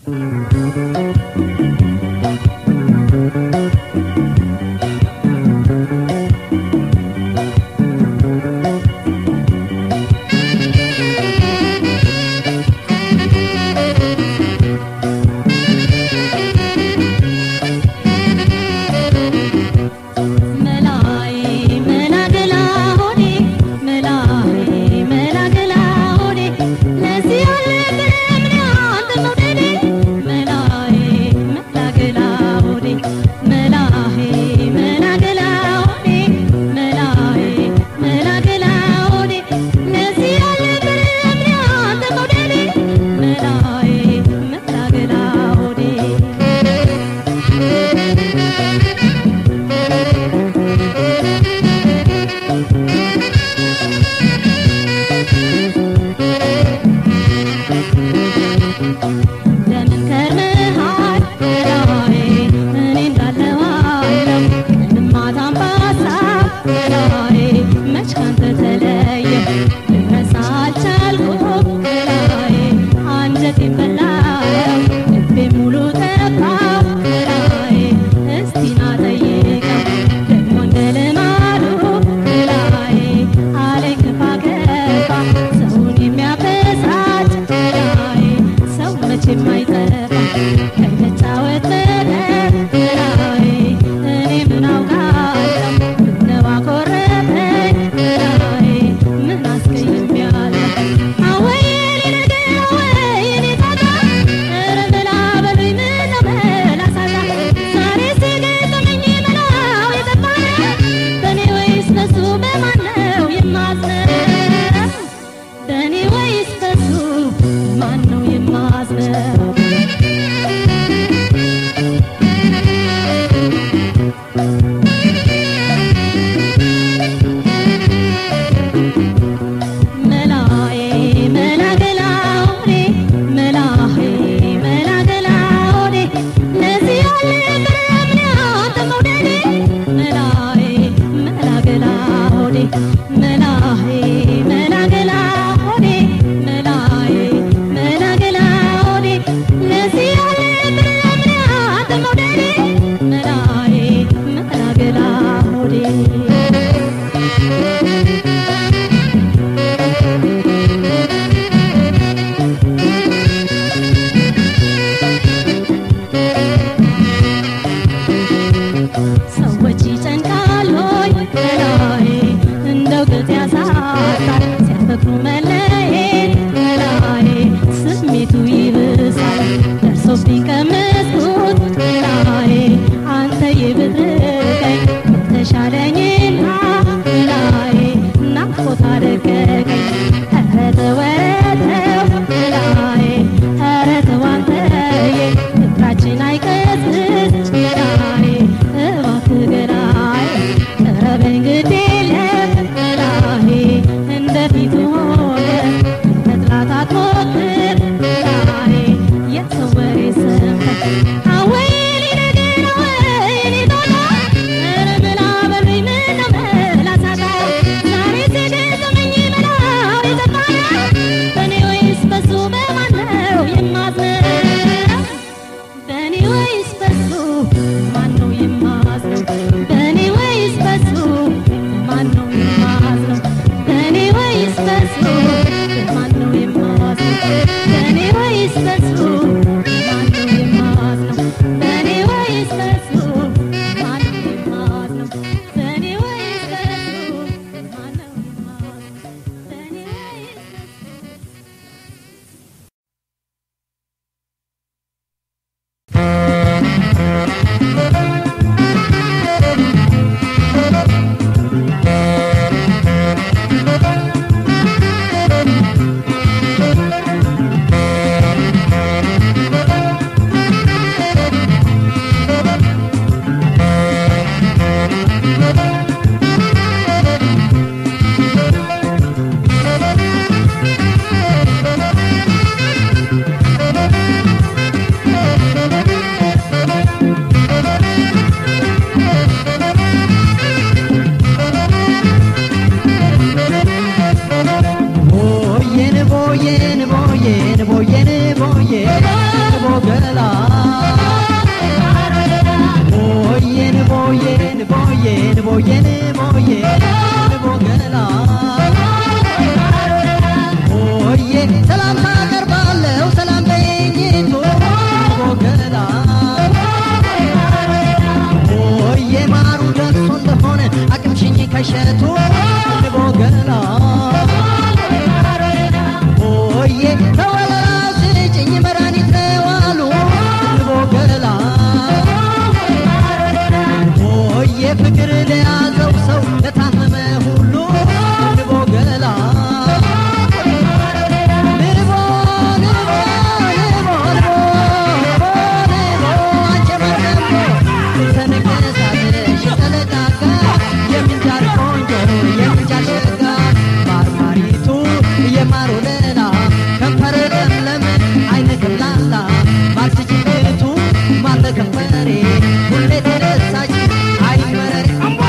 መላይ መላገላ ሆዴ መላይ መላገላ ሆዴ ለዚህ ያለ ምን ያንተ መውደዴ መላይ ሰላምታ አቀርባለሁ ሰላም በይኝቱ ቦገላ ሆዬ ማሩ ደርሶ እንደሆነ አቅምሽኝ ከሸቱ ቦገላ ሆዬ ተወለላው ስጭኝ መድኃኒት ነው አሉ ቦገላ ሆዬ ፍቅር ለያዘው ሰው ለታመመ ሁሉ ቦገላ ልቦ ልቦ ልቦ ልቦ ልቦ አንቺ መርገምቦ ተነገሳለሽ ተለቃቃ የምንጃር ቆንጆ የምንጃር ሸጋ ማርማሪቱ የማር ወለላ ከንፈር ለምለም አይነ ገላላ ማርትጅቱ ማለ ከንፈሬ ሁሌ ተደሳች አይመረሬ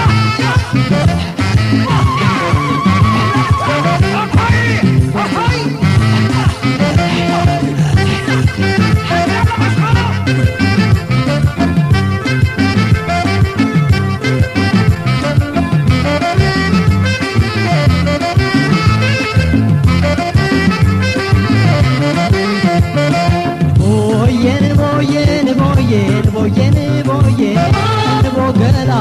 ቦየን ቦየን ቦየን ቦየን ቦየን ቦገላ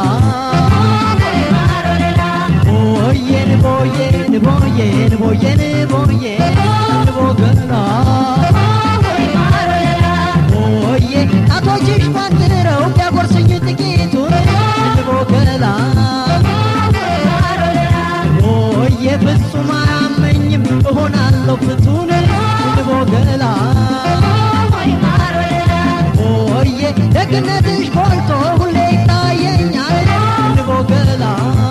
ቦየን ቦየን ቦየን ቦየን ቦየን ቦገላ ቦዬ ጣቶችሽ ቋጥረው ቢያጎርሱኝ ጥቂቱን ቦገላ ቦዬ ፍጹም አያመኝም እሆናለሁ ፍቱን ቦገላ ሆዬ ደግነትሽ ጎልቶ ሁሌ ይታየኛል ቦገላ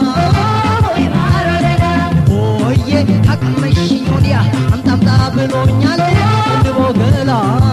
ሆዬ ካቀመሽኝ ወዲያ አምጣምጣ ብሎኛል ቦገላ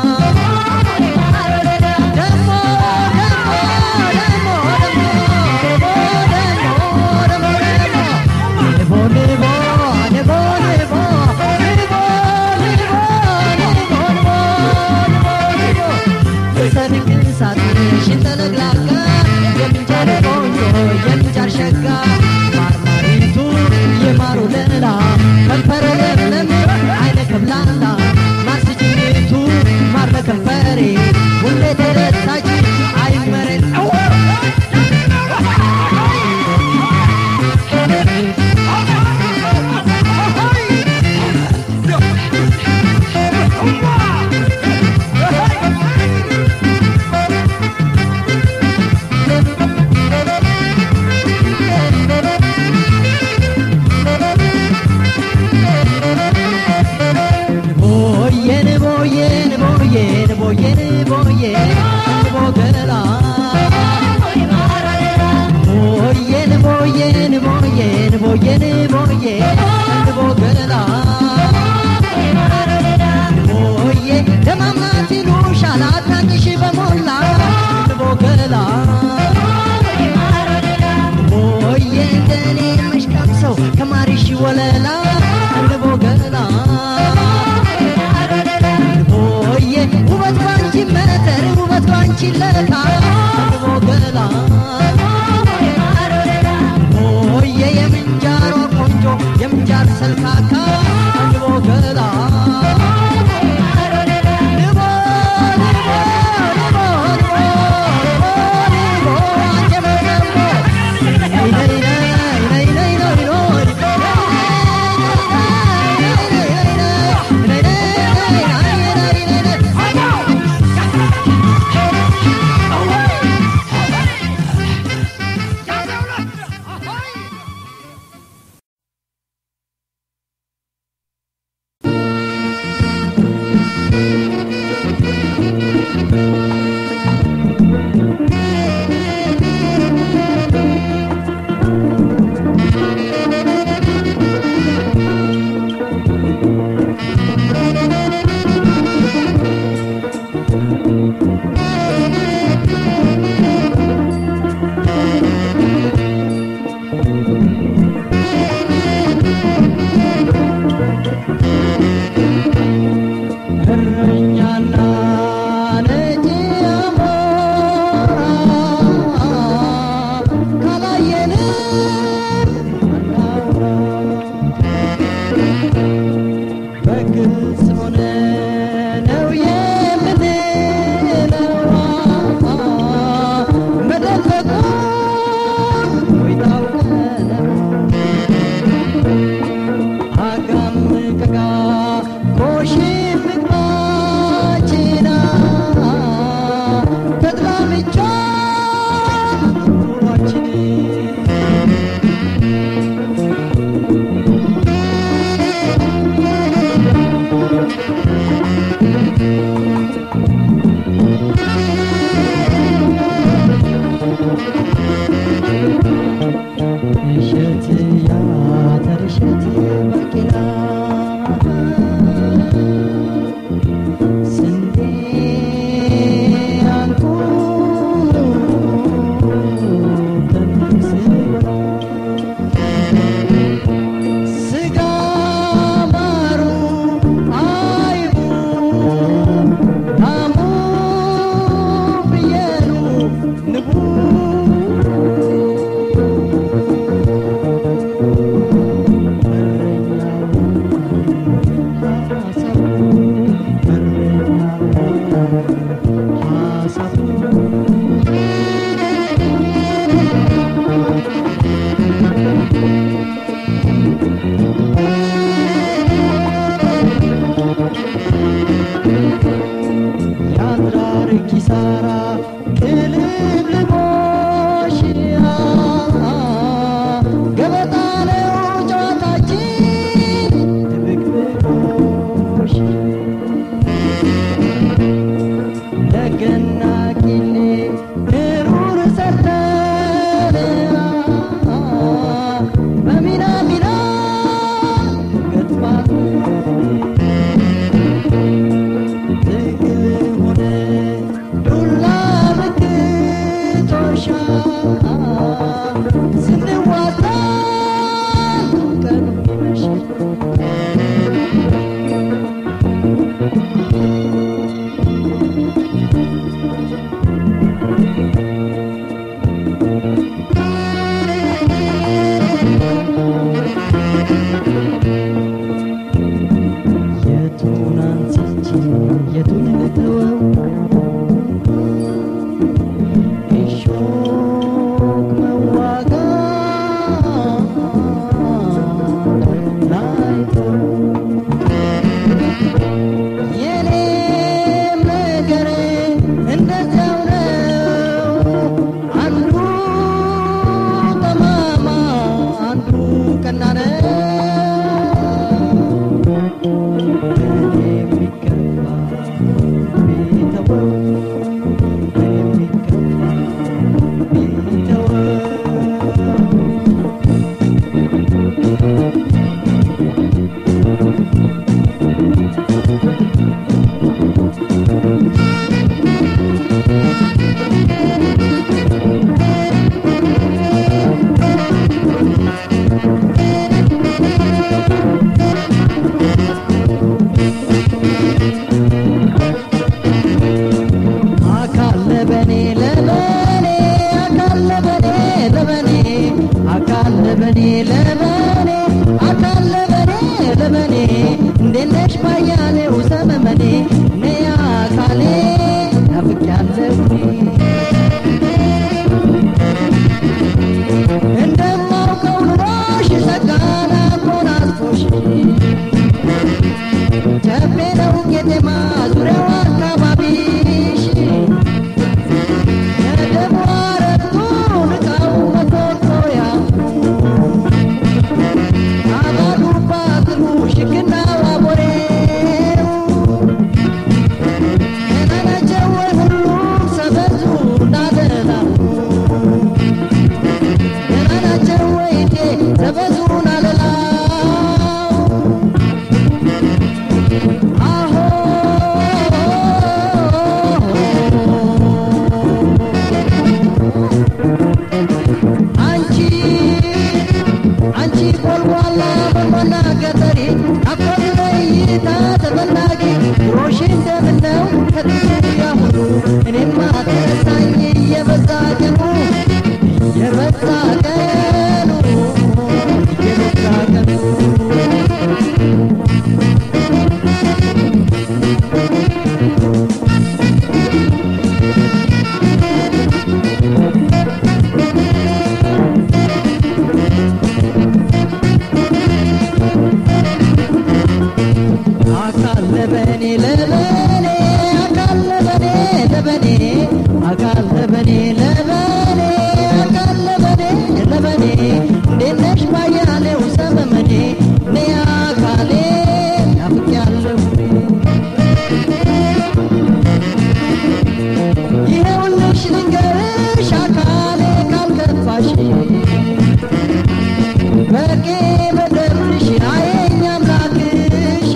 ደሞ ደሞ ደሞ ደሞ ደሞ ደሞ ደሞ ልቦ ልቦ ልቦ ልቦ ልቦ ልቦ ልቦ ልቦ ሰርግ ሳትሽ ተለግላጋ የምንጃር ቆንጆ የምንጃር ሸጋ ማርማሪቱ የማሩ ለላ ከንፈረ ለምለም አይነ ከብላላ ማርስጅቱ ማር በከንፈሬ ሁሌ ተረሳች አይመረን ቦየን ቦየን ቦየን ቦየን ቦየን ቦገላ ቦየን ቦየን ቦየን ቦየን ቦየን ቦገላ ቦዬ ደማማት ይሉሻል አድናቂሽ በሞላ ቦገላ ቦዬ እንደኔ መሽቀምሰው ከማሪሽ ወለላ ቦገላ ቦዬ ውበት ባንቺ መነተር ውበት ባንቺ ለካ ቦገላ ቦዬ የምንጃሯ ቆንጆ የምንጃር ሰልካካ ቦገላ ልቦ ልቦ ልቦ ልቦ ልቦ አንቺ መርገምቦ ነይ ነይ ነይ ነይ ነይ ነይ ነይ ግልጽ ሆነ ነው የምንለው መደበቁን ወይ ታውቀነው አጋም ቀጋ ኮሽም ምግባችና ተድላምቻ ኑሯችን እሸት ያተር እሸት ባቄላ ስንዴ አንኩሩ ከሚስ ስጋ ማሩ አይቡ ላሙ ፍየሉ ንቡ ያድራር ኪሳራ ቅልብልቦሽ ገበጣ ነው ጨዋታችን ድብቅብቆሽ ለገና ቂሌ ክሩር ሰርተን በሚና ሚና ገጥማለን ትግል ሆነ ዱላ ምክቶሻ ስንዋጣ ቀኑ ይመሽ የቱን አንስቼ የቱን ልተወው እሾክ መዋጋት ላይተው የኔም ነገር እንደዚያው ነው አንዱ ጠማማ አንዱ ቀና ነው የሚገባ ቢተወው የሚገባ ቢተወው አካል ለበኔ ለበኔ አካል ለበኔ ለበኔ አካል ለበኔ ለበኔ አካል ለበኔ ለበኔ እንዴት ነሽ ባያሌው ሰመመኔ ነይ አካሌ ናፍቄያለሁ እንደማውቀው ኑሮሽ ጸጋን አጎናጽፎሽ ጨፌ ነው ቄጤማ ዙሪያው አካባቢሽ የደሞ አረቱ ንቃው መኮኮያ አባዱ ባትሉ ሽክና ዋቦሬው ደህና ናቸው ወይ ሁሉም ሰበዙ እንዳደላው ደህና ናቸው ወይ እንዴ ሰበዙን አለላው አሆ ለበኔ ለበኔ አካል ለበኔ ለበኔ አካል ለበኔ ለበኔ አካል ለበኔ ለበኔ እንዴት ነሽ ባያሌው ሰመመኔ እኔ አካሌ ናፍቄያለሁ ይኸውልሽ ልንገርሽ አካሌ ካልከፋሽ በቄ በደምሽ አየኝ አምላክሽ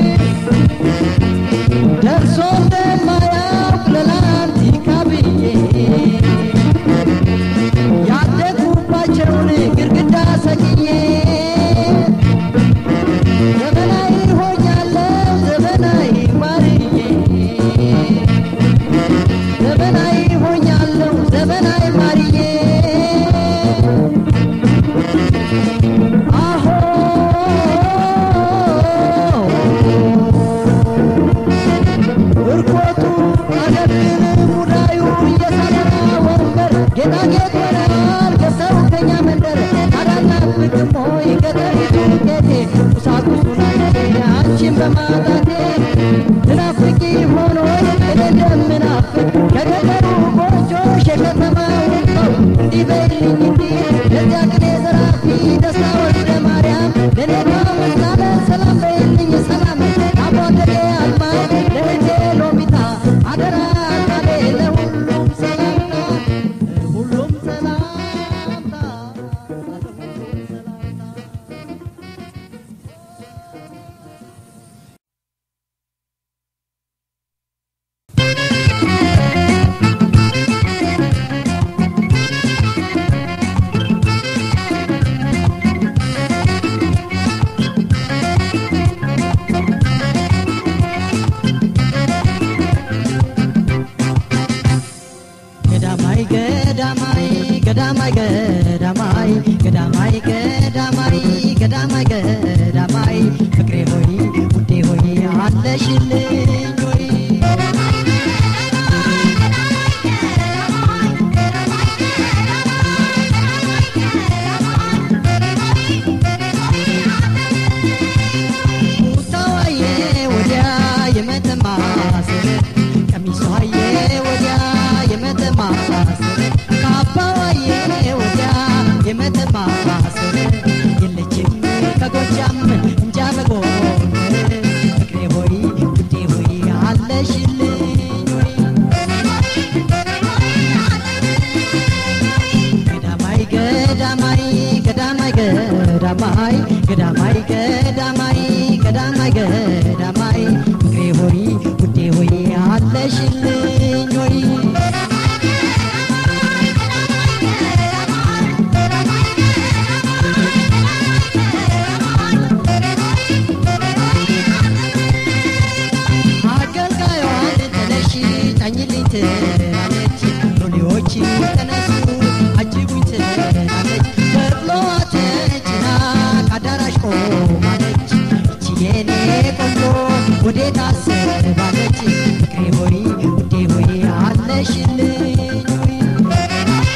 ደርሶ እንደማያውቅ ለላንቲካ ብዬ ያደግኩባቸውን ግድግዳ ሰቅዬ ዘመናዊ ሆኛለሁ ዘመናዊ ማርዬ ዘመናዊ ሆኛለሁ ዘመናዊ ማርዬ አሆ እርኮቱ አገብን ሙዳዩ እየሳበራ ወንበር ጌጣጌጥ ሆነዋል ገብተው ከኛ መንደር አዳናፍቅም ሆይ ገጠሪቱ ጌቴ ቁሳቁሱን አንዴ አንቺን በማጣቴ ትናፍቂ ሆኖ እኔ እንደምናፍቅ ከገጠሩ ጎጆሽ የከተማውን ሰው እንዲህ በይልኝ እንዲህ ለዚያ ቅኔ ዘራፊ ደስታ ወልደ ማርያም ለእኔ ካመስላለ ሰላም በይልኝ ሰላም አቧደዴ አልማዝ ለእህቴ ሎሚታ አደራ ቃሌ ለሁሉም ሰላምታ ሁሉም ሰላምታ ሁሉም ሰላምታ ገዳማይ ገዳማይ ገዳማይ ገዳማይ ገዳማይ ገዳማይ ገዳማይ ገዳማይ ፍቅሬ ሆይ ውዴ ሆይ አለሽልኝ ሆይ ሙታዋዬ ወዲያ የመተማ ስር ቀሚሷዬ ወዲያ የመተማ ስር ካባዋዬ ወዲያ የመተማ ስር የለችም ከጎጃም እንጃ በጎን ፍቅሬ ሆይ ውዴ ሆይ አለሽልኝ ሆይ ገዳማይ ገዳማይ ገዳማይ ገዳማይ ገዳማይ ገዳማይ ገዳማይ ገዳማይ ፍቅሬ ሆይ ውዴ ሆይ አለሽልኝ ሆይ አገልጋዩን ተነሺ ጫኝልኝ ትላለች ሎሌዎች ተነሱ አጅቡኝ ትላለች በቅሎ ተጭና ከአዳራሽ ቆማለች እቺ የኔ ቆንጆ ወዴት አስባለች ፍቅሬ ሆይ ውዴ ሆይ አለሽልኝ ሆይ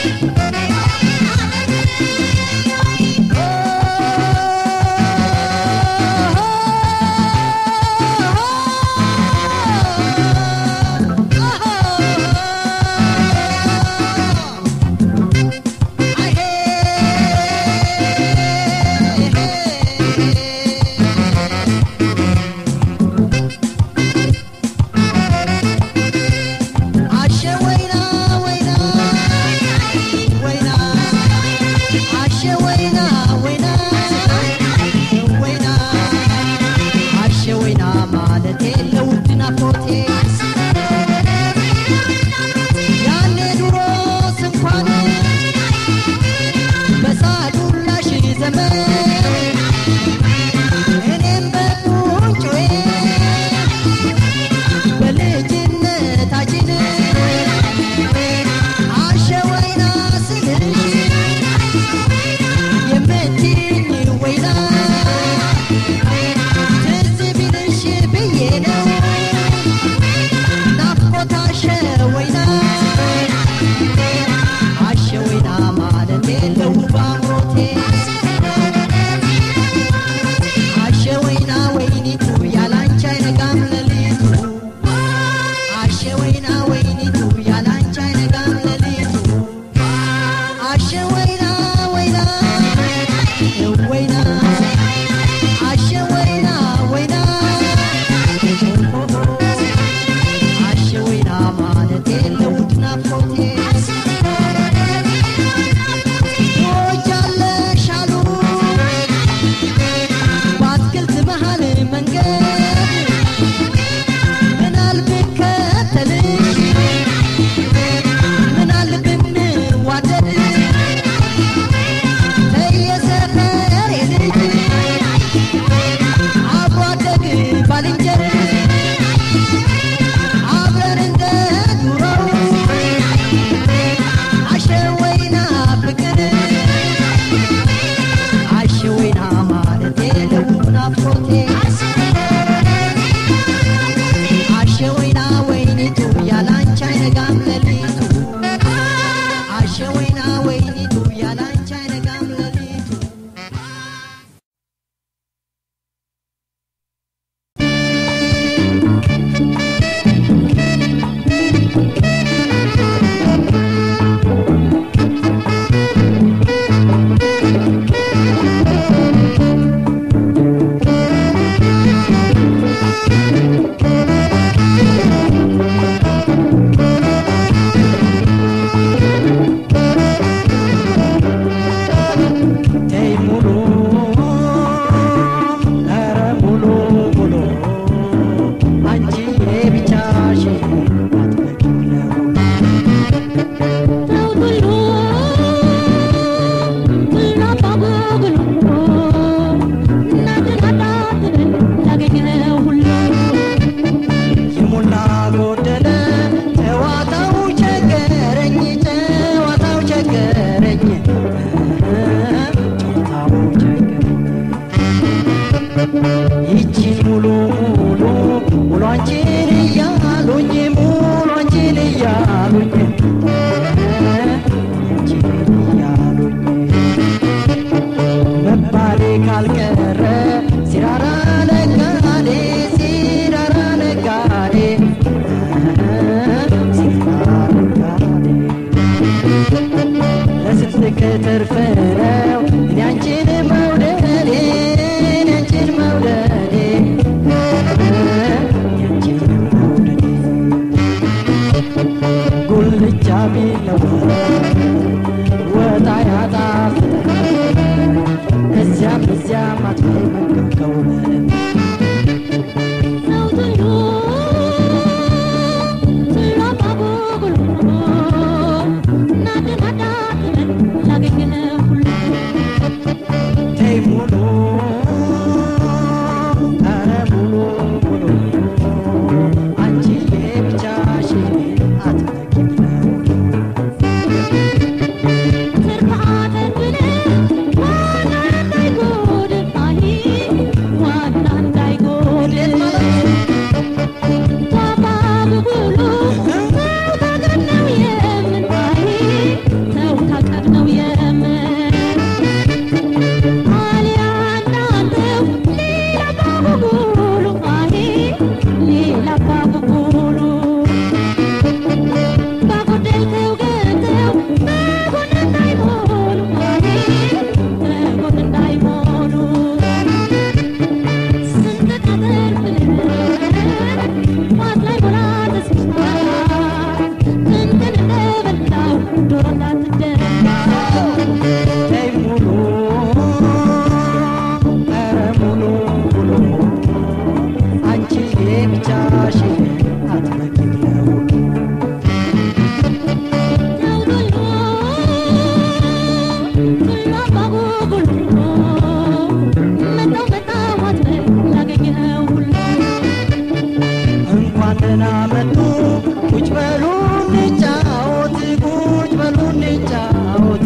እንኳን ደህና መጡ ቁጭ በሉ እንጫወት ቁጭ በሉ እንጫወት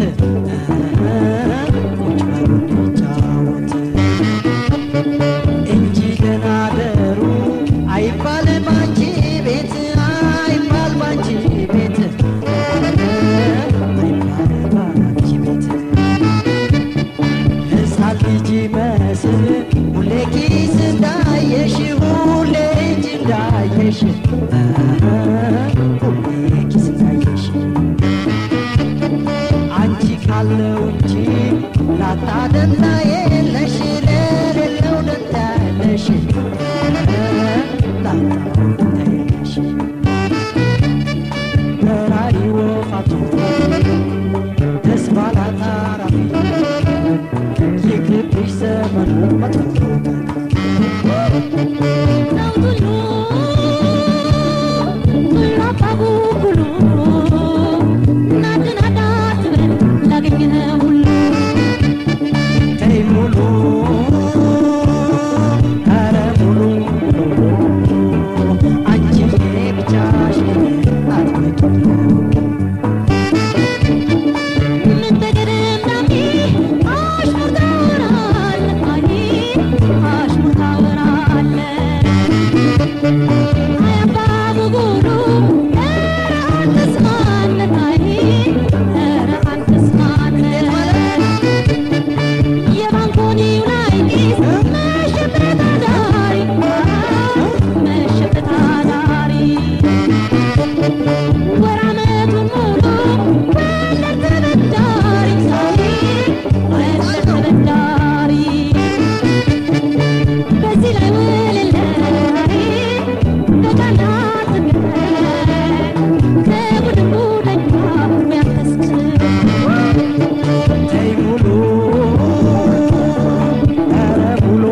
ቁጭ በሉ እንጫወት እንጂ ደህና ደሩ አይባል ባንቺ ቤት አይባል ባንቺ ቤት አይባል ባንቺ ቤት ሕፃን ልጅ መስል ሁሌ ኪስ እንዳየሽ ሁሌ እጅ እንዳየሽ ሁሌ ኪስ እንዳየሽ አንቺ ካለው እንጂ ላጣ ደንታ የለሽ ለሌለው ደንታ ያለሽ ላጣው ደንታ የለሽ በራሪ ወፋቱ ደስ ባላት አራፊ ይቅርብሽ ዘመኑ መጥፎ ተይ ሙሉ ኧረ ሙሉ አንቺ ብቻሽን አትመጪም በዚህ ላይ ውልላይ በቃና ከቡድን ቡደኛ ሚያከስች ተይ ሙሉ ኧረ ሙሉ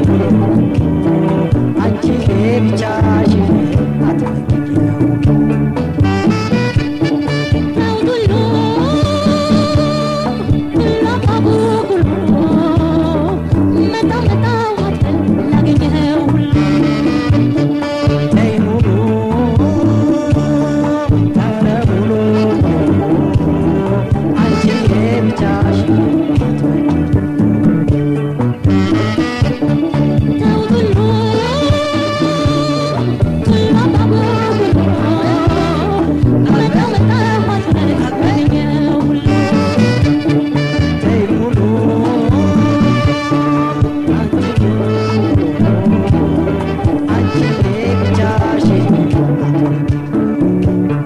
አንቺ ብቻሽን አትመጪም ተይ ሙሉ ኧረ ሙሉ አንቺ ብቻሽን አትመጪም ተይ ሙሉ አንቺ ብቻሽን አትመጪም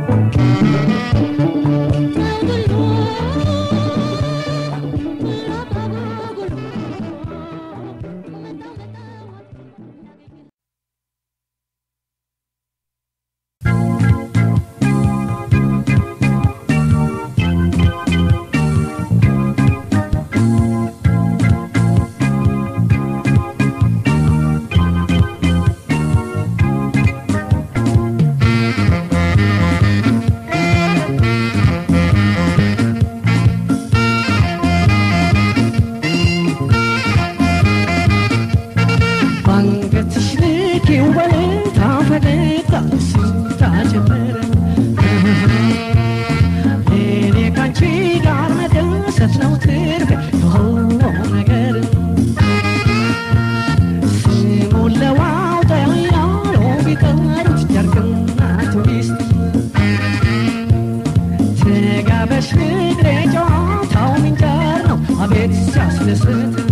ባንገትሽ ልኪው በልታ ፈገግታ ስታ ጀመረ እኔ ካንቺ ጋር መደሰት ነው ትርፌ የሆነው ነገር ስሙን ለዋውጠው ያሉ ቢጠሩት ጨርቅና ቱሪስት ተጋበሽ ፍቅሬ ጨዋታው ምንጀር ነው አቤት ሲያስደስት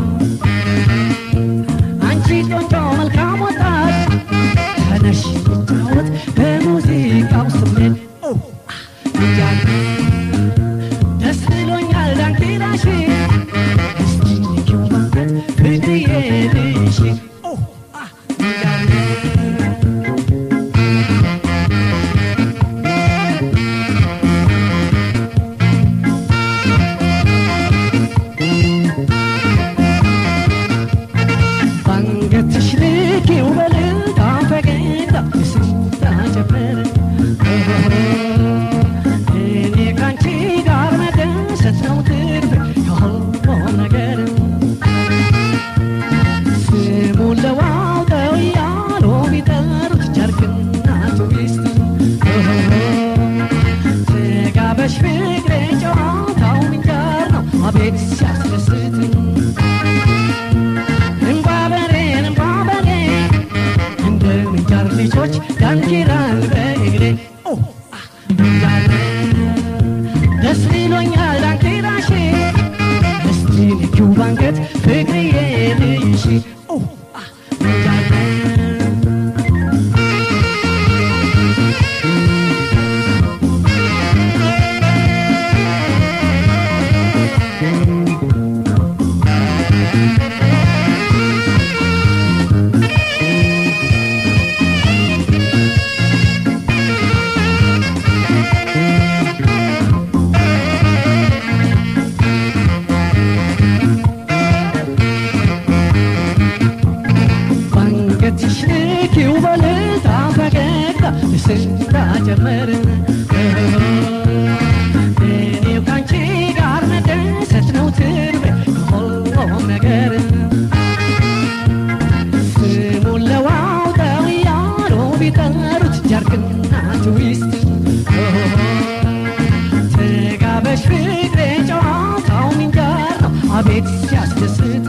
አንቺ ቆንጆ መልካም ወጣት ተነሽ እንጫወት በሙዚቃው ስሜት ኦ፣ አ፣ እያለ ደስ ብሎኛል ዳንኪራሽ እስቲ ንኪው ባንገት ፍቅርዬ ልሽ ኦ፣ አ፣ እያለ ባንገትሽ ልኪው በልታ ፈገግታ ስታ ጀመረ እኔ ካንቺ ጋር መደሰት ነው ትርፍ የሆነው ነገር ስሙን ለዋውጠው እያሉ ቢጠሩት ጨርቅና ሴቶች ዳንኪራን በእግሬ ኦ፣ አ፣ እንዳለ ደስ ይሎኛል ዳንኪራሽ እስቲ ንኪው ባንገት ፍቅርዬ ልይሽ ኦ፣ አ፣ እንዳለ ባንገትሽ ንኪው በልታ ፈገግታ ስራ ጀመርን እኔው ካንቺ ጋር መደሰት ነው ትርቤ ከሁሉም ነገር ስሙን ለዋውጠው እያሉ ቢጠሩት ጃርክና ትዊስት ተጋበሽ ፍቅሬ ጨዋታው ምንጃር ነው አቤት ሲያስደስት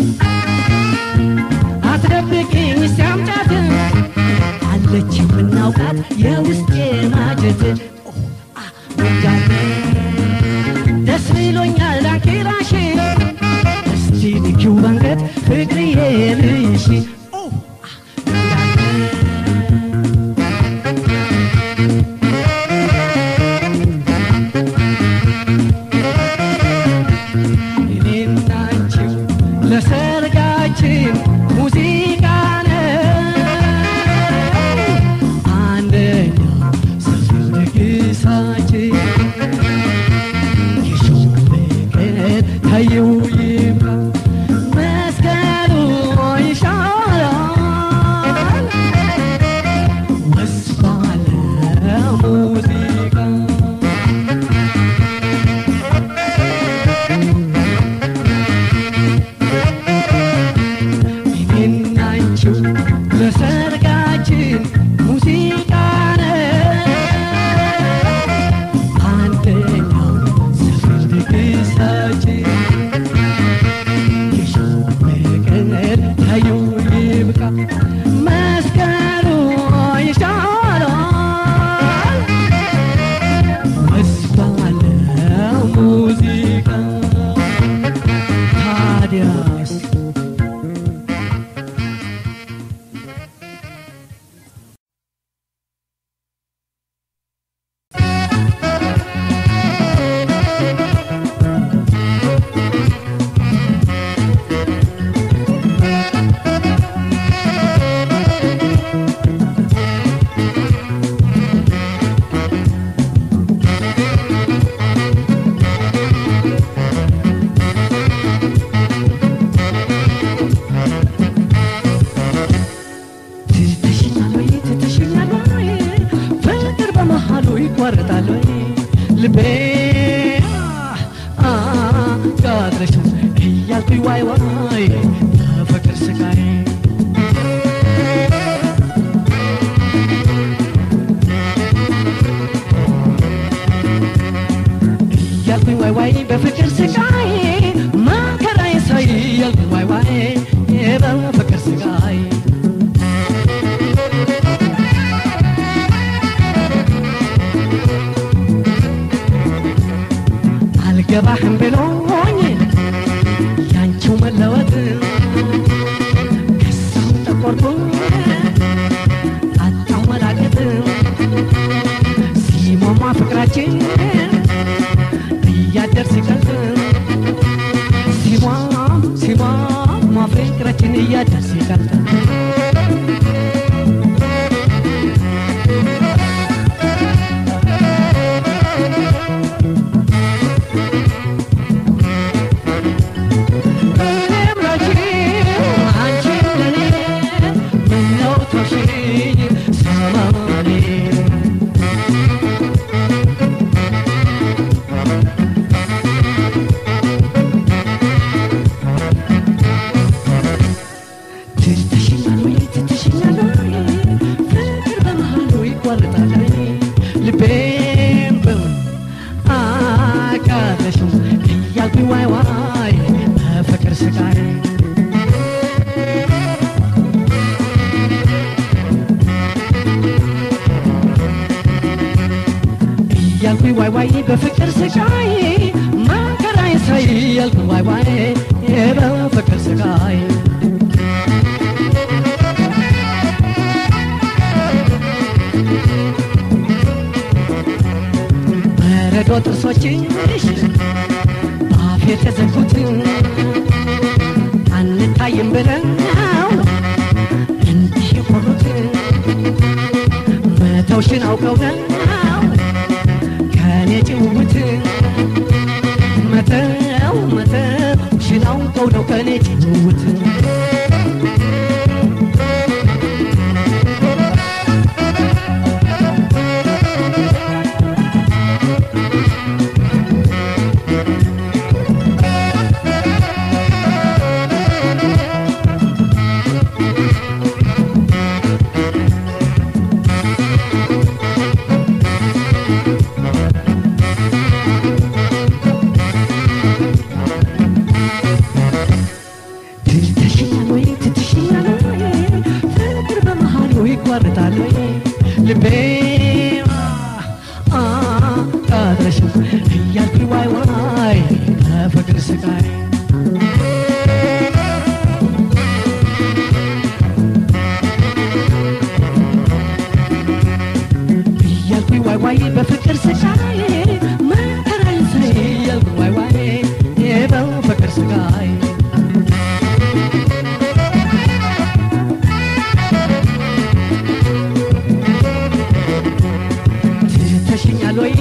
አትደብቅኝ ሲያምጫት አለች የምናውቃት የውስጤ ማጀት ኦ፣ አ፣ ወዳት ደስ ብሎኛል ዳንኪራሽ እስቲ ንኪው ባንገት ፍቅርዬ ልይሽ ኦ፣ አ፣ ወዳት እኔና አንቺው ለሰርጋችን ሙዚቃ ነው አንደኛ ሰፊ ድግሳችን የሾው ፍቅር ታየው ይብቃ መስቀሉ ይሻላል ወስፋለ ሙዚቃ እኔና አንቺው ለሰርጋችን ሙዚቃ ነው አንደኛው ሰፊ ድግሳችን የሾው ፍቅር ታየው ይብቃ መስቀሉ ይሻላል ወስፋለ ሙዚቃ ታዲያስ ትተሽኛል ወይ ትተሽኛል ወይ ፍቅር በመሃሉ ይቋርጣል ወይ ልቤ አ ጋድረሽ እያልኩኝ ዋይ ዋይ በፍቅር ስቃይ እያልኩኝ ዋይ ዋይ በፍቅር ስቃይ መከራዬ ሳይ እያልኩኝ ዋይ ዋይ በፍቅር ስቃይ አልገባህም ብሎኝ ያንቺው መለወጥ ከሳው ተቆርጦ አጣው መላቀጥ ሲሟሟ ፍቅራችን እያደር ሲቀልጥ ሲሟም ሲሟሟ ፍቅራችን እያደር ሲቀልጥ እኔም ላንቺ አንቺም ለኔ ምነው ተውሽኝ ሰማኔ ትተሽኛል ወይ ትተሽኛል ወይ ፍቅር በመሃሉ ይቋርጣል ወይ ልቤም በውን አቃለሽው እያልኩኝ ዋይ ዋይ በፍቅር ስቃይ እያልኩኝ ዋይ ዋይ በፍቅር ስቃይ መከራዬን ሳይ እያልኩኝ ዋይ ዋይ በፍቅር ስቃይ በረዶ ጥርሶችሽ በአፍ የተዘጉት አንታይም ብለው እንዲህ የቆሩት መተውሽን አውቀው ነው ከኔ ጭውውት መተው መተውሽን አውቀው ነው ከኔ ጭውውት ትተሽኛል ወይ ትትሽኛል ወይ ፍቅር በመሃሉ ይቋርጣል ወይ ልቤ አ ቃጥረሽ እያልኩኝ ዋይ ዋይ በፍቅር ስቃይ እያልኩኝ ዋይ ዋይ በፍቅር ስቃይ መከራዬን ሳይ እያልኩኝ ዋይ ዋይ በፍቅር ስቃይ ትተሽኛል ወይ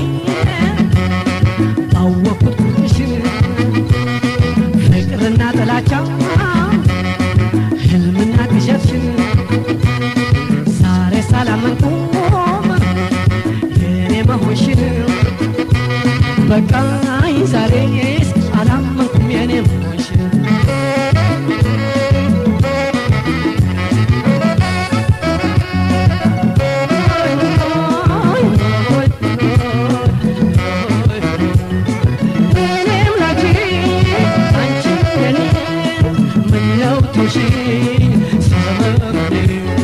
ባወቅኩት ቁጥርሽን ፍቅርና ጥላቻ ህልምና ቅዠትሽን ዛሬ ሳላመንኩም የኔ መሆንሽን በቃኝ ዛሬስ አላመንኩም የኔ መሆንሽን እኔም ላንቺ አንቺ ለኔ ምነው ተውሽኝ ሰመመኔ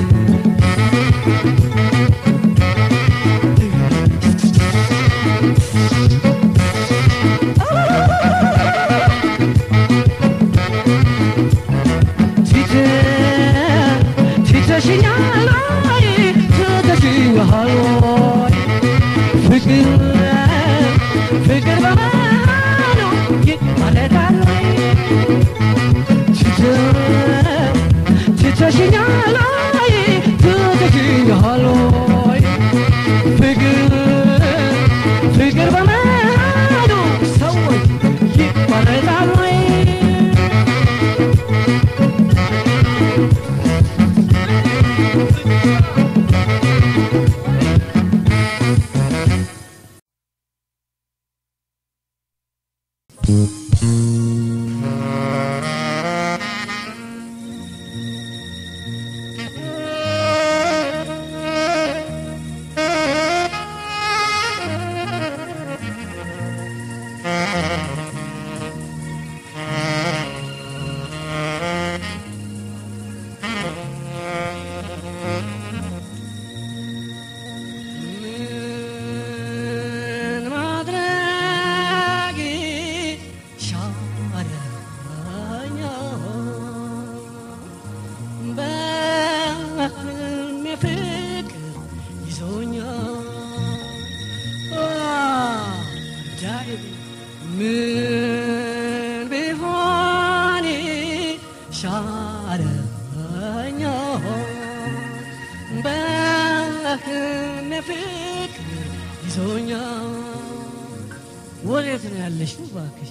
ትተሽኛል ወይ ትተሽኛል ወይ ፍቅር ፍቅር በመሃሉ ይማለዳል ወይ ትተ- ትተሽኛል ወይ ትተሽኛል ወይ ፍቅር ፍቅር በመሃሉ ሰዎች ይቋረጣል ወይ ምን ማድረግ ሻለኛ በህልሜ ፍቅር ይዞኛል አጃኢብ ምን ቢሆን ሻለኛ በህልሜ ፍቅር ይዞኛል ወዴት ነው ያለሽው እባክሽ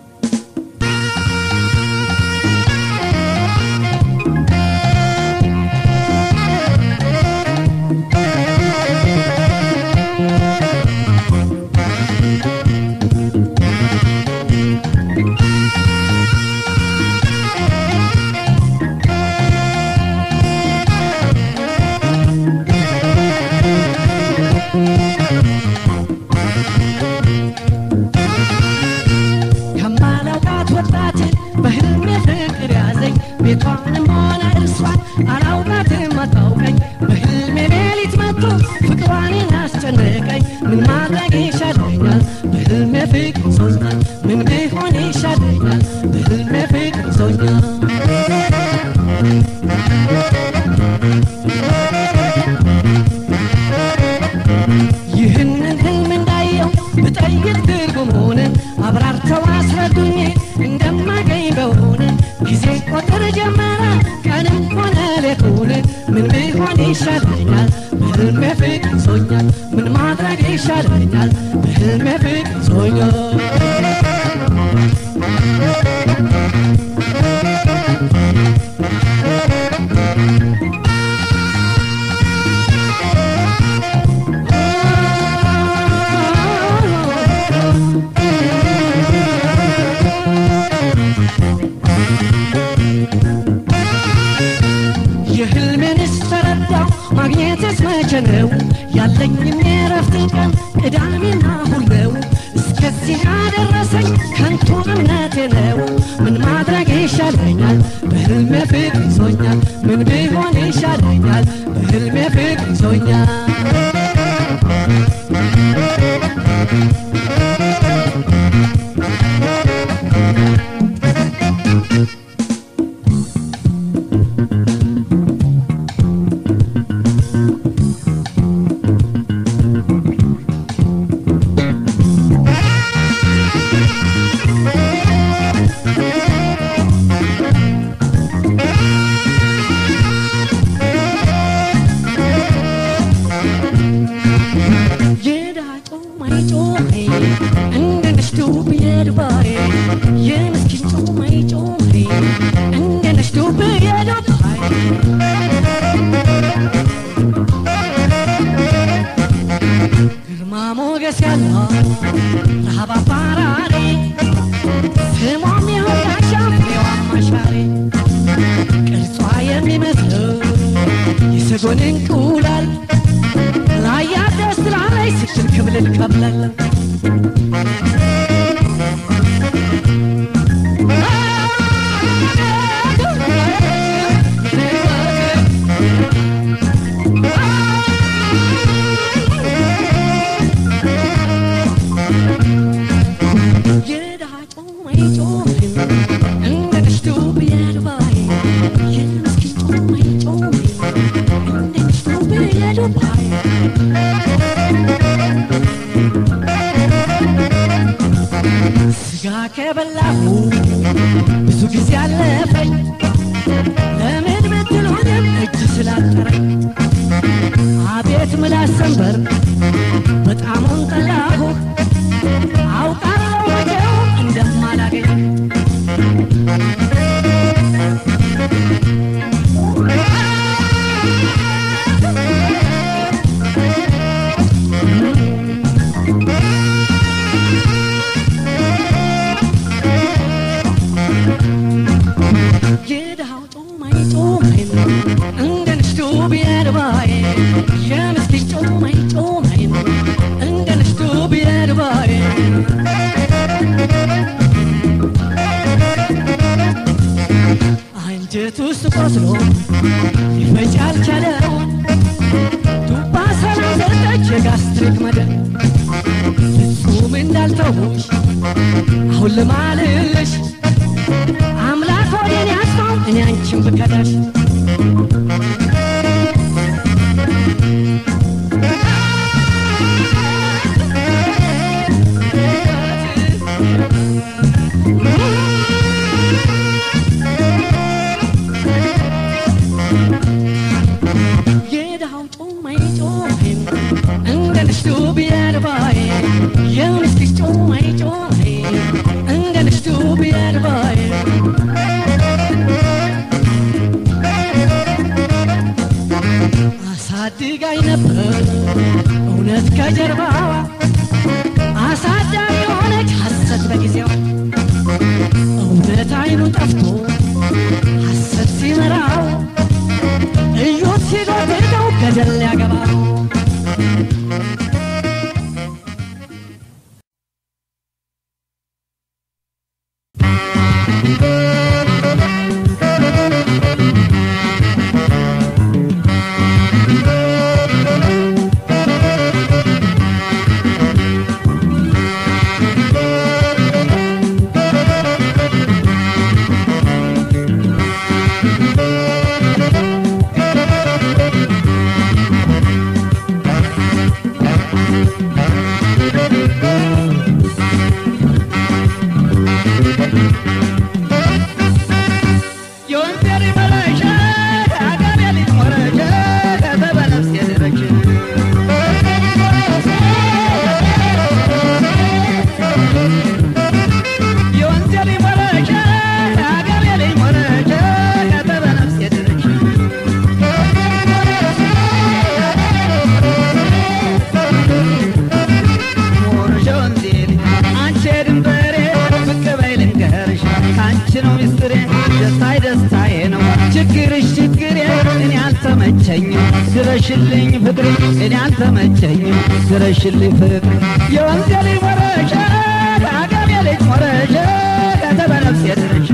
ከማላውቃት ወጣት በህልሜ ፍቅር ያዘኝ ቤቷንም ሆነ እርሷን አላውቃትም አታውቀኝ በህልሜ ሌሊት መጥቶ ፍቅሯን አስጨነቀኝ ምን ማድረግ ይሻለኛል ይህንን ህልም እንዳየው ብጠይቅ ትርጉሙን አብራርተው አስረዱኝ እንደማገኝ በሆነ ጊዜ ቆጥር ጀመረ ቀንም ሆነ ሌቱን ምን ቢሆን ይሻለኛል በህልሜ ፍቅር ይዞኛል ምን ማድረግ ይሻለኛል በህልሜ ፍቅር ይዞኛል የህልሜንስ ተረዳው ማግኘትስ መቼ ነው ያለኝም የረፍት ቀን ቅዳሜና እሁድ ነው እስከዚህ ያደረሰኝ ከንቱ እምነቴ ነው ምን ማድረግ ይሻለኛል በህልሜ ፍቅር ይዞኛል ምን ቢሆን ይሻለኛል በህልሜ ፍቅር ይዞኛል የዳጮ ማይጮ እንደ ነሽቱ ብየድባሬ የምስኪን ጮ ማይጮ እንደ ነሽቱ ብየድባሬ ግርማ ሞገስ ያለው ረሃብ አባራሪ ስሟም የወዳሻ ፍሬዋም አሻሪ ቅርጿ የሚመስለው የሰጎን እንቁላል ላያ ደስ ላለይ ስትል ክብልል ከብለል የዳጮ ማይጮ እንደ ነሽቱ ብየድባይ የምስኪን ጮ ማይጮ እንደ ነሽቱ ብየድባይ ስጋ ከበላሁ ብዙ ጊዜ አለፈኝ ለምን ብትሉኝም እጅ ስላጠረኝ አቤት ምላስ ሰንበር በጣሙን ጠላሁ አውቃለሁ መቼውም እንደማላገኝ የድሃው ጮማይ ጮማይ እንደ ንሽቱ ቢያድባይ የምስኪን ጮማይ ጮማይ እንደ ንሽቱ ቢያድባይ አንጀት ውስጥ ቆስሎ ሊፈጭ አልቻለው ዱባ ሰላም ሰጠች የጋስትሪክ መደብ ፍጹም እንዳልተውሽ አሁን ልማልልሽ አምላክ ወዴን ያስፋው እኔ አንቺን ብከዳሽ የድሃው ጮማይ ጮማይ እንደ ንሽቱ ቢያድባይ የምስኪን ጮማይ ጮማይ እንደ ንሽቱ ቢያድባይ አሳድጋኝ ነበር እውነት ከጀርባዋ አሳዳሪ የሆነች ሐሰት በጊዜው እውነት አይኑ ጠፍቶ ሐሰት ሲመራው እዮት ሲጎትተው ገደል ያገባው አልተመቸኝም ድረሽልኝ ፍቅር የወንዜ ልጅ ሞረሸ አገሬ ልጅ ሞረሸ ከተበነፍሴ ድረሽ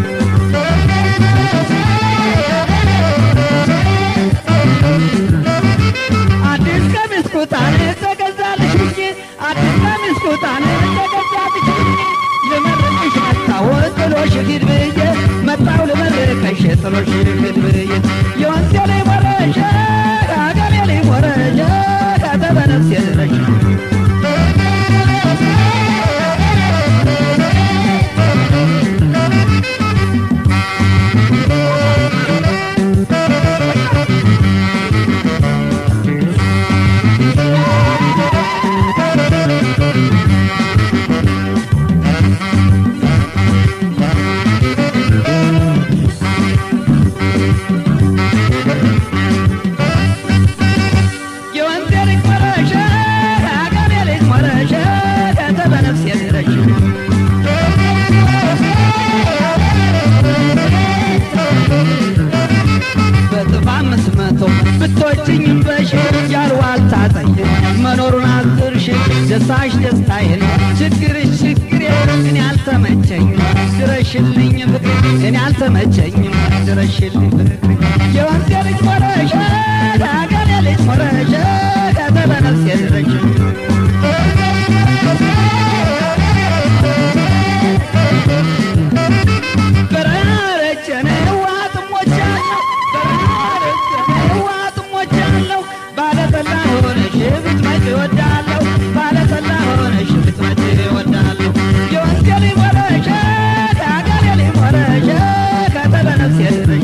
አዲስ ቀሚስ ኩታን ተገዛልሽ ብዬ አዲስ ቀሚስ ኩታን ተገዛልሽ ብዬ ልመርቅሽ መጣሁ ጥሎሽ ሂድ ብዬ መጣሁ ልመርቅሽ ጥሎሽ ሂድ ብዬ የወንዜ ላይ ወረሸ አገሬ ላይ ወረሸ ከተበነፍሴ ድረሽ የወንዜ ልጅ ሞረሸ አገሬ ልጅ ሞረሸ ከተበነፍሴ ድረሽ በጥፍ አምስት መቶ ብቶችኝም በሽ ያልዋልታ ጠይቅ መኖሩን አዝርሽ ደስታሽ ደስታዬ ነው ችግርሽ ችግሬ እኔ አልተመቸኝም ድረሽልኝ ፍቅሬ እኔ አልተመቸኝም ድረሽልኝ ፍቅሬ የወንዜ ልጅ ሞረሸ አገሬ ልጅ ሞረሸ ከተበነፍሴ ድረሽ በረረጀነ ዋጥሞቻለሁ በረረጀነ ዋጥሞቻለሁ ባለጠላ ሆነሽ ብትመጪ እወዳለሁ ባለጠላ ሆነሽ ብትመጪ እወዳለሁ የወንዜ ልጅ ሞረሸ አገሬ ልጅ ሞረሸ ከተበነፍሴ ድረሽ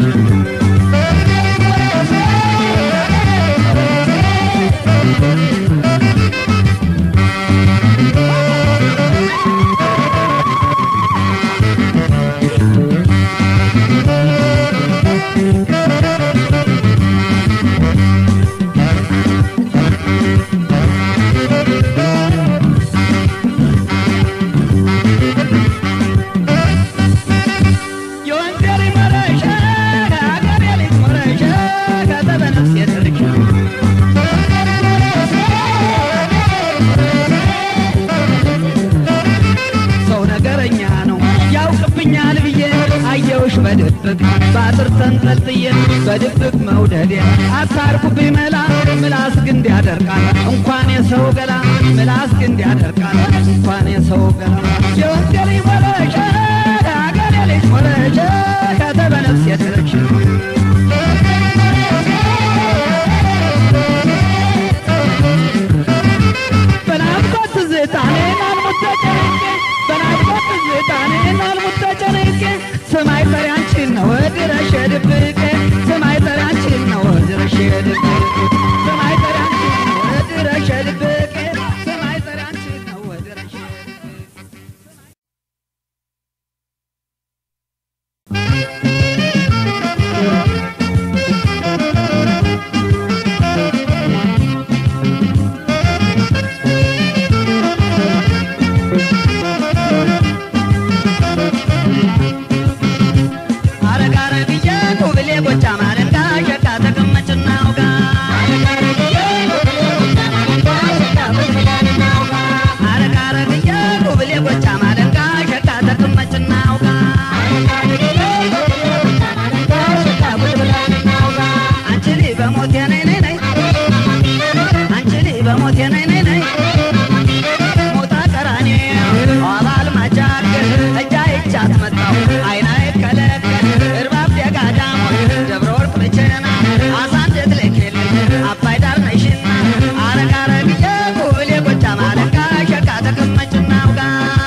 የወንዜ ልጅ ሞረሸ አገሬ ልጅ ሞረሸ ከተበነፍሴ ድረሽ ሰው ነገረኛ ነው ያውቅብኛል ብዬ አየውሽ በድብቅ በአጥር ተንጠልጥዬ በድብቅ መውደዴ አታርኩብኝ መላ ምላስ ግንድ ያደርቃል እንኳን የሰው ገላ ምላስ ግንድ ያደርቃል እንኳን የሰው ገላ የወንዜ ልጅ ሞረሸ አገሬ ልጅ ሞረሸ ከተበነፍሴ ድረሽ በናፍቆት ትዝታ እኔን አልሙት ተጨንቄ በናፍቆት ትዝታ እኔን አልሙት ተጨንቄ ሰማይ ጠሪ አንቺን ነው ድረሽ ድብቄ ሰማይ ጠሪ አንቺን ነው ድረሽ ድብቄ ሰማይ ጠሪ አንቺን ነው ድረሽ ድብቄ ሰማይ ጠሪ አንቺን ነው ድረሽ ድብቄ አረግ አረግዬ ኩብሌ ጎቻ ማለንጋ ሸካ ተቀመጭና አውጋ አረግ አረግዬ ኩብሌ ጎቻ ማለንጋ ሸካ ተቀመጭና አውጋ አንቺ ልጅ በሞቴ ነይ ነይ ነይ አንቺ ልጅ በሞቴ ነይ ነይ ነይ ሞታ ቀራኔ አባል ማጃክ እጃ ይቻት መጣው አይና ይከለከል እርባብ ደጋዳሞት ደብረ ወርቅ ብቸና አሳንደት ለኬል አባይ ዳር ነሽና አረግ አረግዬ ኩብሌ ጎጃ ማለንጋ ሸካ ተቀመጭና አውጋ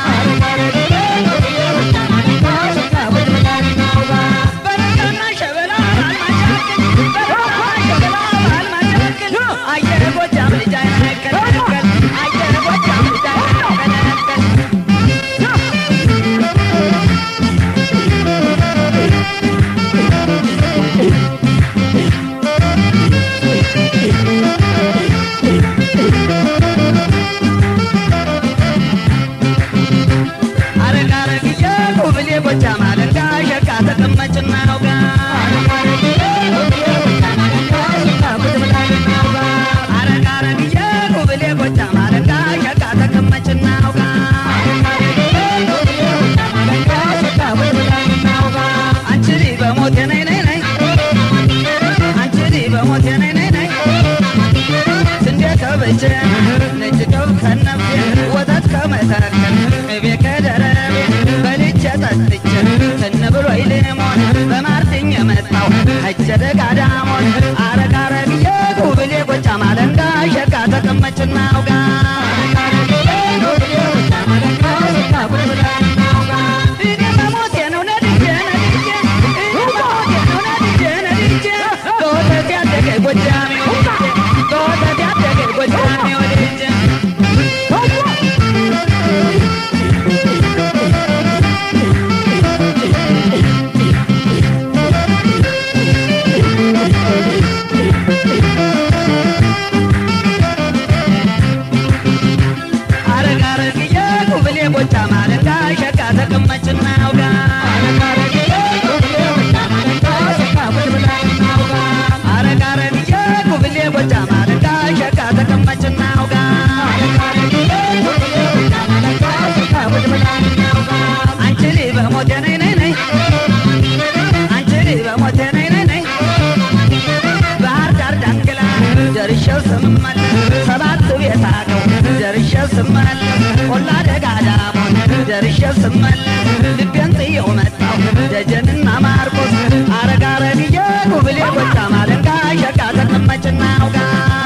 በረካና ሸበላ አልማጫክል በረካና ሸበላ አልማጫክል አየር ጎጃም ልጅ አይነከለከል አየር ጎጃም ልጅ አይነከለከል Thank ገብቼ ነጭ ጨው ከነፍሴ ወተት ከመተከል ቅቤ ከደረቤ በልቼ ጠጥቼ ትን ብሎ ይልሞን በማርትኝ የመጣው ሀጀ ደጋዳሞን አረግ አረግዬ ጉብሌ ጎጫ ማለንጋ ሸጋ ተቀመጭና አውጋ እኔ መሞቴ ነው ነድጄ ነድጄ እኔ መሞቴ ነው ነድጄ ነድጄ በወተት ያደገ ጎጃሜ ወልጄ በወተት ያደገ ጎጃሜ ወልጄ አረግ አረግዬ ጉብሌ ጎጫ ማለንጋ ሸጋ ተቀመጭና አውጋ አረግ አረግዬ ጉብሌ ጎጫ ማለንጋ ሸጋ ተቀመጭና አውጋ አንቺ ልጅ በሞቴ ነይ ነይ ነይ አንቺ ልጅ በሞቴ ነይ ነይ ነይ ባህር ዳር ዳንግላ ደርሼው ስመለስ ሰባት ቤት አቀው ደርሼው ስመለስ ቆላ ደጋ ዳሞን ደርሼው ስመለስ ልቤን ጥየው መጣው ደጀንና ማርቆስ አረግ አረግዬ ጉብሌ ጎጫ ማለንጋ ሸጋ ተቀመጭና አውጋ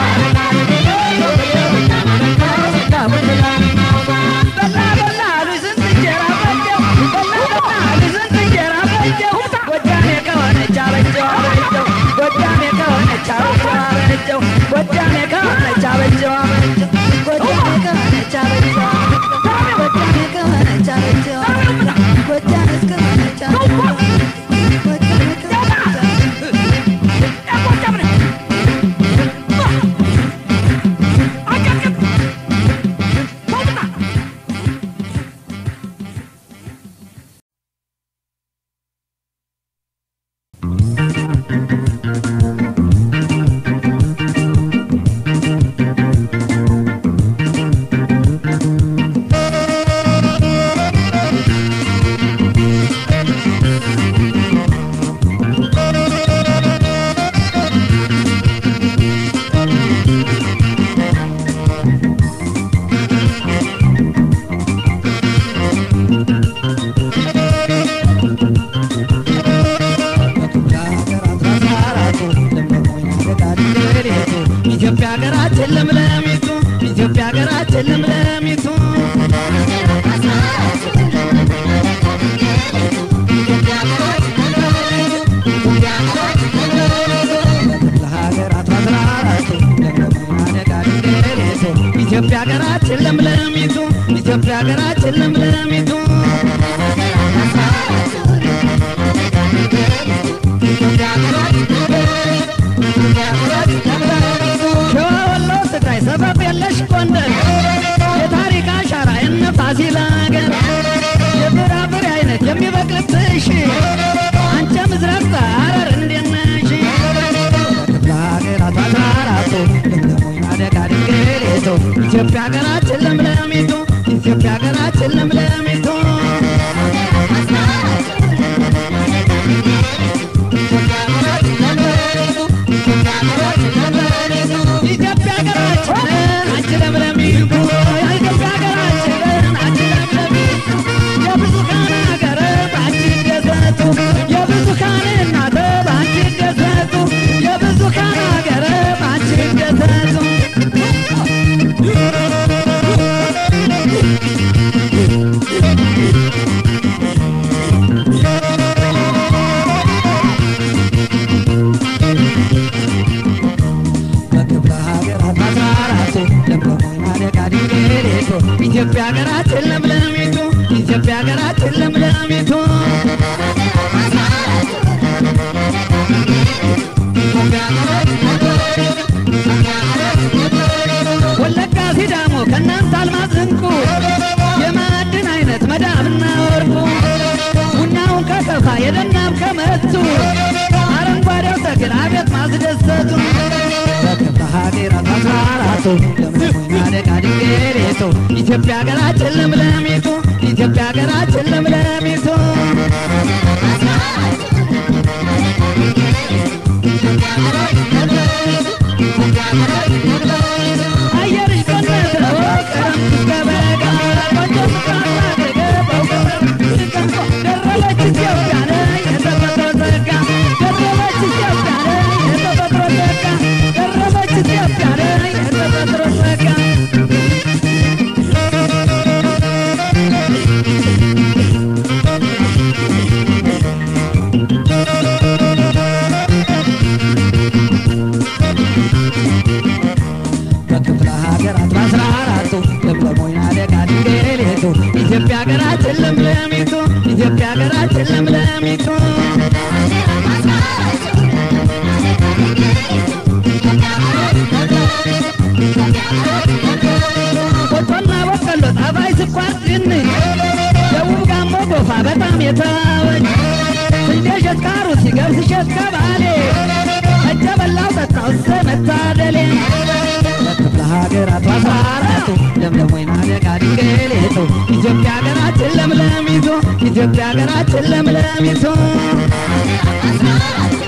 በላ በላ አሉ ስንት እንጀራ በጀው በላ በላ አሉ ስንት እንጀራ በጀው ጎጃሜ ከሆነች አበጀው አበጀው ጎጃሜ ከሆነች አበጀው አበጀው ጎጃሜ ከሆነች አበጀው አበጀው ጎጃሜ ከሆነች አበጀው ጎጃሜ ከሆነች አበጀው ጎጃሜ ከሆነች አበጀው ጎጃሜ ከሆነች ኢትዮጵያ ሀገራችን ለምለሚቱ ኢትዮጵያ ሀገራችን ለምለሚቱ ለሀገራት አስራራቱ ለመደጋ ድንገሬቱ ኢትዮጵያ ሀገራችን ለምለሚቱ ኢትዮጵያ ሀገራችን ለምለሚቱ ሸዋ ወሎ ትግራይ ሰበብ የለሽ ጎንደር የታሪክ አሻራ የነ ፋሲል አገር የፍራፍሬ አይነት የሚበቅልብሽ አንቺ ምዝረቅታ ሐረር እንዴት ነሽ? ክፍለ ሀገራት አስራራቱ ለምለሙኝ አደጋ ድንግሌቱ ኢትዮጵያ ሀገራችን ለምለሚቱ ኢትዮጵያ ሀገራችን ለምለሚቱ ኢትዮጵያ ሀገራችን አንቺ ለምለሚቱ ኢትዮጵያ ሀገራችን አንቺ ለምለሚቱ የብዙሃን ሀገር በአንቺ ይደሰቱ የብዙሃን እናት በአንቺ ይደሰቱ የብዙሃን ሀገር በአንቺ ይደሰቱ በክፍለ ሀገራት አስራራቱ ለምለሙኝ አደጋ ድንግሌቱ ኢትዮጵያ ሀገራችን ለምለሚቱ ኢትዮጵያ ሀገራችን ለምለሚቱ ወለጋ ሲዳሞ ከእናንተ አልማዝ እንቁ የማዕድን አይነት መዳብና ወርቁ ቡናውን ከከፋ የደናም ከመቱ አረንጓዴው ተክል አቤት ማስደሰቱ በክፍለ ሀገራት አስራራቱ ለምለሙኝ አደጋ ድንግሌቱ ኢትዮጵያ ሀገራችን ለምለሚቱ ኢትዮጵያ ሀገራችን ለምለሚቱ አየ ኢትዮጵያ ሀገራችን ለምለሚቱ ኢትዮጵያ ሀገራችን ለምለሚቱ ቆጮና በቆሎ ጣፋጭ ስኳር ድንች ደቡብ ጋሞ ጎፋ በጣም የተዋበች ስንዴ ሸጥካሩ ሲገብስ ሸጥ ከባሌ እጀ በላው ጠጣው እሰ መታደሌ ለክፍለ ሀገራቱ አስራ አራቱ ለምለም ወይና ደጋ ድንግሊቱ ኢትዮጵያ ሀገራችን ለምለሚቱ ኢትዮጵያ ሀገራችን ለምለሚቱ